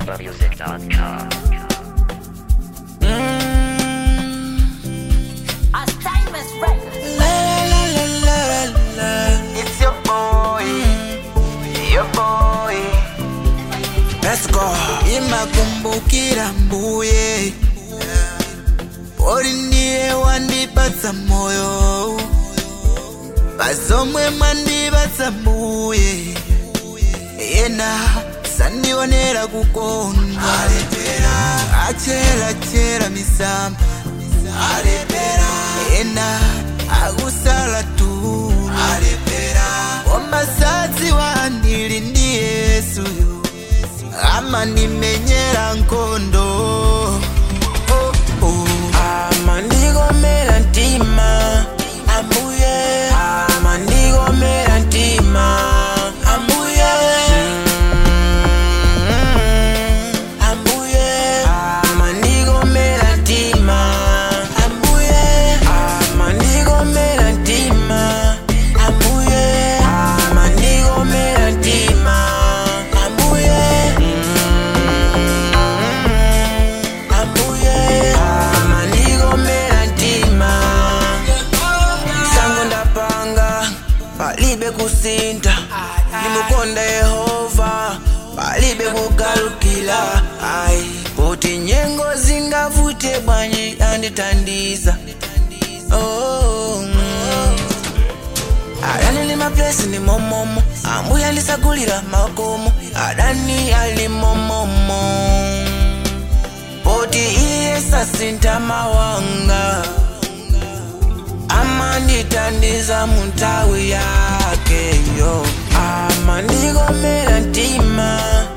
malawimusic.com. As Timeless Records. It's your boy, your boy. Let's go. Imakumbukira mbuye uri ndiye wandipatsa moyo pazomwe mwandipatsa mbuye yena sandionera kukondwa achera chera misamba yena akusala tu omasadzi wandili ndi yesuyo amandimenyera nkhondo oh, oh. amandigomera mtima ambuye amandigomera mtima ambuye ambuye amandigomera mtima ambuye amandigomera mtima ambuye amandigomera mtima ambuye ambuye amandigomera mtima sango ndapanga palibe kusinta ndimukonda yehova palibe kugalukila ai poti nyengo zingavute bwanji anditandiza oh, mm. adani li maplesi ni momomo ambuya lisagulira makomo adani ali momomo poti iye sasinta mawanga amanditandiza muntawi yake yo amandigomera mtima